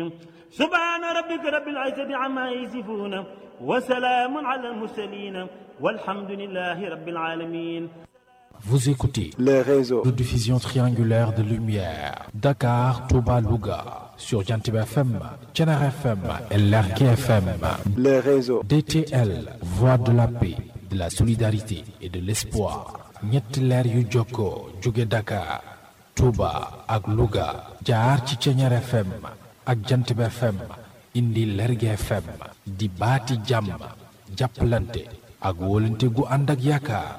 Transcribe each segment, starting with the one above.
الرحيم سبحان ربك رب العزة عما يصفون وسلام على المرسلين والحمد لله رب العالمين Vous écoutez les réseaux de diffusion triangulaire de lumière Dakar, Touba, Louga sur Jantib FM, Thiénaba FM et Lergui FM. les réseaux DTL, voix de la paix, de la solidarité et de l'espoir. ñetti leer yu jokkoo jóge Dakar, Touba ak Louga jaar ci Thiénaba FM ak Jantib FM indi Lergui FM di baati jàmm jàppalante ak wóolante gu ànd ak yaakaar.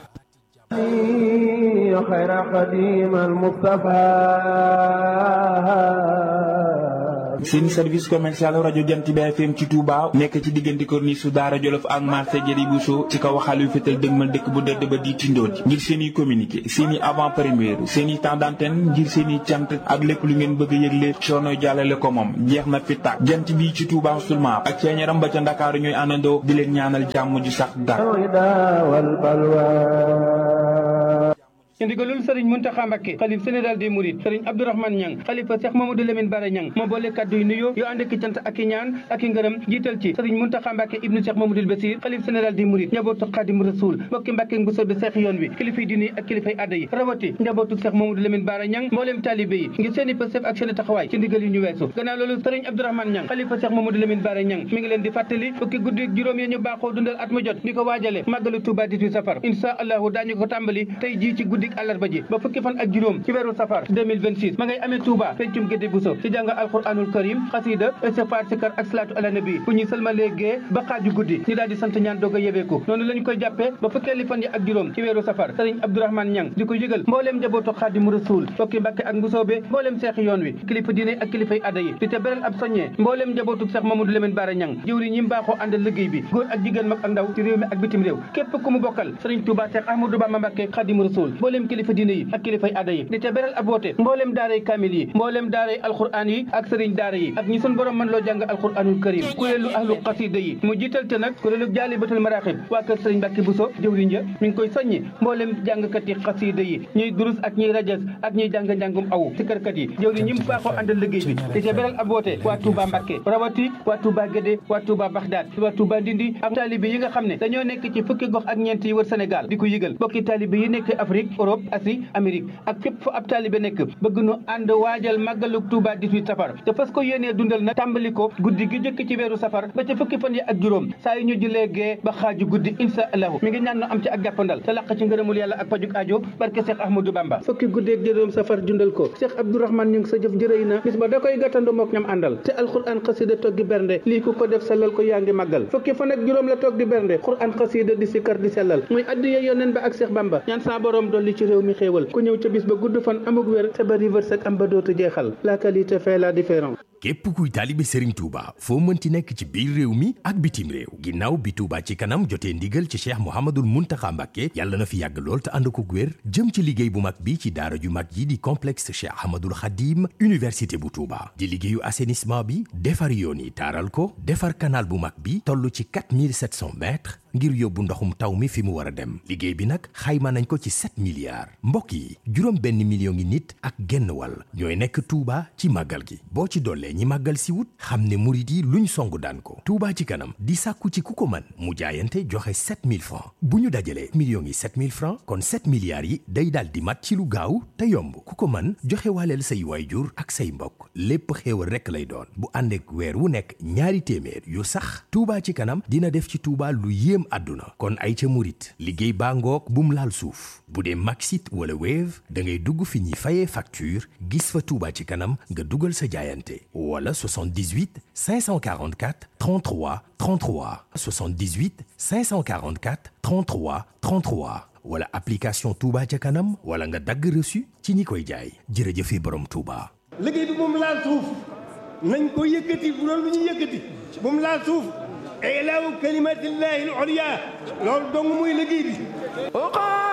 خير قديم المصطفى seen service commercial rajo jant bi FM ci Touba nekk ci diggante corniche su Daara Jolof ak marché Jëri Bousso ci kaw xaal yu fétal dëgmal dëkk bu dëdd ba di tindoon ngir seen i communiqué seen i avant première seen i temps d'antenne ngir seen i cant ak lépp lu ngeen bëgg a yëgle coono jàllale ko moom jeex na fi tàkk jant bi ci Touba seulement ak ceeñaram ba ca Ndakaaru ñooy àndandoo di leen ñaanal jàmm ju sax dàkk. ci ndigalul sëriñ Muntaxa Mbakke xalif général des mourides sëriñ Abdourahmane Ñang xalifa Cheikh Mamadou Lamine Bara Ñang moo boole kàddu yu nuyoo yoo ànd ak cant ak i ñaan ak i ngërëm jiital ci sëriñ Muntaxa Mbakke ibnu Cheikh Mamadou Basir xalif général des mourides njabootu Xaadim Rasul mbokki Mbakke bu soobee Seex yoon wi kilifay diine ak kilifay adda yi rawati njabootu Cheikh Mamadou Lamine Bara Ñang mbooleem taalibe yi ngir seeni pësëf ak seeni taxawaay ci ndigal yi ñu weesu gannaaw loolu sëriñ Abdourahmane Ñang xalifa Cheikh Mamadou Lamine Bara Ñang mi ngi leen di fàttali fukki guddi ak juróom yi ñu baaxoo dundal at mu jot di ko waajale màggalu Touba 18 safar insha allahu daañu ko tàmbali tey jii ci guddik àllarba ji ba fukki fan ak juróom ci weeru safar 2026 ma ngay amee Touba pencum Gédé Bousso ci jàng alquranul karim xasida istighfar sikar ak salaatu ala nabi bu ñuy sëlmalee gée ba xaaju guddi ñu daal di sant ñaan doog a yebeeku noonu lañu koy jàppee ba fukkeeli fan yi ak juróom ci weeru safar sëriñ Abdourahmane Ñang di ko yëgal mbooleem njabootu Xaadimu Rasuul fokki Mbàkke ak Mbusoobe mbooleem seexi yoon wi kilifa diine ak kilifay adda yi di te beral ab soññee mbooleem njabootu Seex Mamadou Lamine Bara Ñang jëwri ñi mbaaxoo àndal liggéey bi góor ak jigéen mag ak ndaw ci réew mi ak bitim réew képp ku mu bokkal sëriñ Touba Seex Ahmadou Bamba Mbàkke Xaadimu Rasuul mbooleem kilifa diine yi ak kilifay adda yi di te beral ab woote mbooleem daaray kaamil yi mbooleem daaray alxuraan yi ak sëriñ daara yi ak ñi sun borom mën loo jàng alxuraanul karim kuréelu ahlu xasida yi mu jiital te nag kuréelu jaalibatul maraaxib waa kër sëriñ Mbàkke Buso jëwriñ ja mi ngi koy soññi mbooleem jàngkat yi xasida yi ñuy durus ak ñuy rajas ak ñuy jàng njàngum aw ci kërkat yi jëwriñ ñi mu baaxoo àndal liggéey bi di te beral ab woote waa Touba Mbàkke rawati waa Touba Gédé waa Touba Baxdaad waa Touba Ndindi ak taalibe yi nga xam ne dañoo nekk ci fukki gox ak ñeent yi wër Sénégal di ko yëgal bokki taalibe yi nekk Afrique Europe Asie Amérique ak fépp fu ab taalibe nekk bëgg nu ànd waajal màggalu Touba 18 safar te fas ko yéenee dundal nag tàmbali ko guddi gi jëkk ci weeru safar ba ca fukki fan yi ak juróom saa yu ñu julee gee ba xaaju guddi insha allahu mi ngi ñaan nu am ci ak jàppandal te laq ci ngërëmul yàlla ak pajuk aajo barke Cheikh Ahmadou Bamba fukki guddi ak juróom safar dundal ko Cheikh Abdourahmane ñu ngi sa jëf jërëy na bis ba da koy gàttandu mook ñam àndal te alxuraan xasida toggi bernde lii ku ko def sellal ko yaa ngi màggal fukki fan ak juróom la toog di bernde xuraan xasida di sikkar di sellal muy addiya yoneen ba ak Cheikh Bamba ñaan saa borom dolli ci réew mi xéewal ku ñëw ca bis ba gudd fan amuk wér te bari wërsëg am ba dootu jeexal la qualité fait la différence képp kuy taalibe Serigne Touba foo mënti nekk ci biir réew mi ak bitim réew ginnaaw bi Touba ci kanam jotee ndigal ci Cheikh Mouhamadoul Mountakha Mbacké yàlla na fi yàgg lool te ànd ko wér jëm ci liggéey bu mag bi ci daara ju mag yi di complexe Cheikh Ahmadoul Khadim université bu Touba di liggéeyu assainissement bi defar yoon yi taaral ko defar canal bu mag bi toll ci 4700 mètres ngir yóbbu ndoxum taw mi fi mu war a dem liggéey bi nag xayma nañ ko ci 7 milliards mbokk yi juróom benn million ngi nit ak genn wàll ñooy nekk Touba ci màggal gi boo ci dollee ñi màggal si wut xam ne murit yi luñ songu daan ko Touba ci kanam di sàkku ci ku ko mën mu jaayante joxe 7000 francs bu ñu dajalee millions yi 7000 francs kon 7 milliards yi day daal di mat ci lu gaaw te yomb ku ko mën joxe waaleel say waayjur ak say mbokk lépp xéewal rekk lay doon bu ànd ak weer wu nekk ñaari téeméer yu sax Touba ci kanam dina def ci Touba lu yéem àdduna kon ay ca murit liggéey baa ngoog bum laal suuf bu dee Maxit wala Wave da ngay dugg fi ñuy fayee facture gis fa Touba ci kanam nga dugal sa jaayante wala 78 544 33 33 78 544 33 33 wala application Touba ca kanam wala nga dagg reçu ci ñi koy jaay jërëjëfe borom Touba. liggéey bi moom laal suuf nañ ko yëkkati bu doon lu ñu yëkkati moom laal suuf ilaahu kalimatillahi al-ulya loolu dong muy liggéey bi